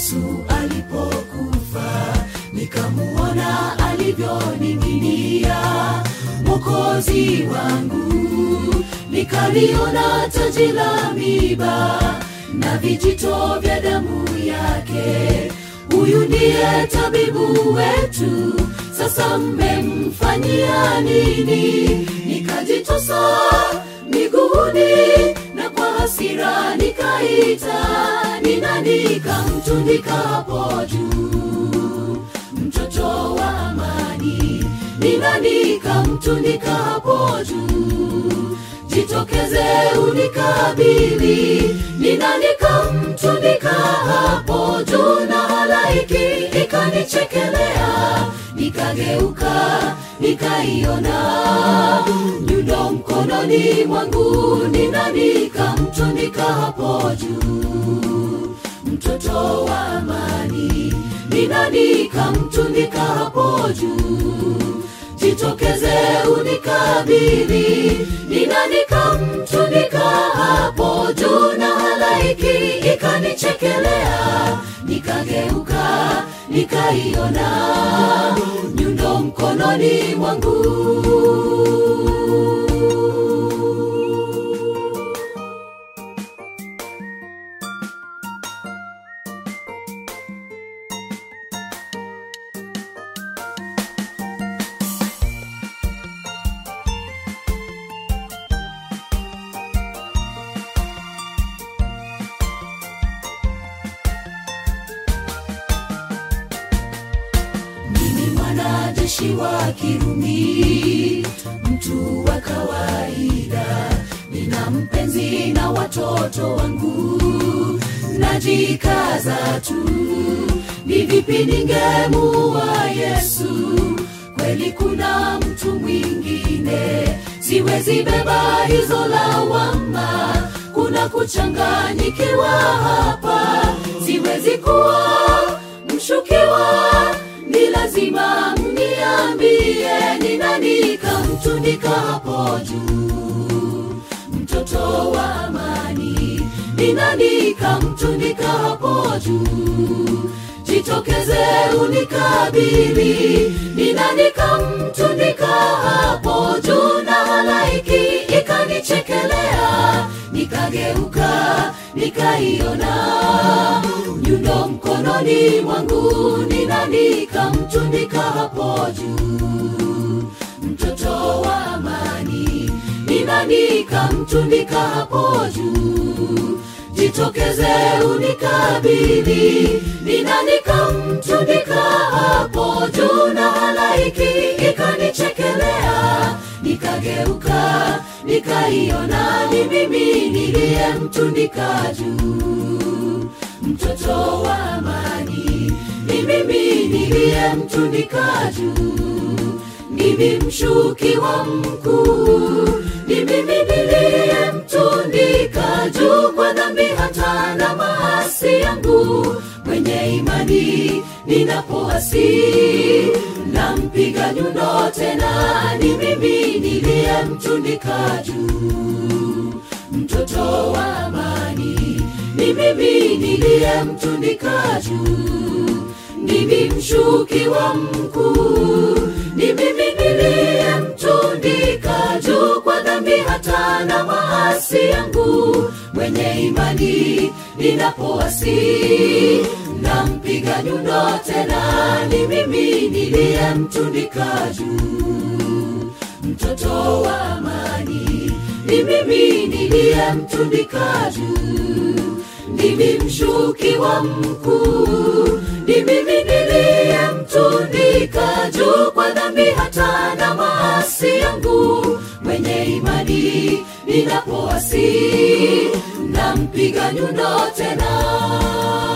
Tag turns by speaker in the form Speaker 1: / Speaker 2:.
Speaker 1: Yesu alipokufa, nikamuona alivyoning'inia Mwokozi wangu, nikaliona taji la miba na vijito vya damu yake. Huyu ndiye tabibu wetu, sasa mmemfanyia nini? Nikajitosa miguuni na kwa hasira nikaita, ni nani kamtundika hapo juu? Mtoto wa amani, ni nani kamtundika hapo juu? Jitokeze unikabili, ni nani kamtundika hapo juu? Na halaiki ikanichekelea, nikageuka nikaiona nyundo mkononi mwangu, ni nani kamtundika hapo juu? Mtoto wa amani, ni nani kamtundika hapo juu? Jitokeze unikabili, ni nani kamtundika hapo juu? Na halaiki ikanichekelea, nikageuka nikaiona nyundo mkononi mwangu. Mimi mwanajeshi wa Kirumi, mtu wa kawaida, nina mpenzi na watoto wangu, najikaza tu. Ni vipi ningemuua Yesu? Kweli kuna mtu mwingine, siwezi beba hizo lawama. Kuna kuchanganyikiwa hapa, siwezi kuwa mshukiwa ni lazima mniambie ni nani kamtundika hapo juu mtoto wa amani ni nani kamtundika hapo juu jitokeze unikabili ni nani kamtundika hapo juu na halaiki ikanichekelea nikageuka nikaiona nyundo mkononi mwangu ni nani kamtundika hapo juu mtoto wa amani ni nani kamtundika hapo juu jitokeze unikabili ni nani kamtundika hapo juu na halaiki ikanichekelea nikageuka nikaiona ni mimi niliyemtundika juu mtoto wa amani ni mimi niliyemtundika juu mimi mshukiwa mkuu ni mimi niliyemtundika juu kwa dhambi hata na maasi yangu mwenye imani ninapoasi nampiga nyundo tena ni mimi niliyemtundika juu mtoto wa amani ni mimi niliyemtundika juu mimi mshukiwa mkuu ni mimi niliyemtundika juu kwa dhambi hata na maasi yangu mwenye imani ninapoasi nampiga nyundo tena ni mimi niliyemtundika juu mtoto wa amani ni mimi niliyemtundika juu mimi mshukiwa mkuu ni mimi niliyemtundika juu kwa dhambi hata na maasi yangu mwenye imani ninapoasi nampiga nyundo tena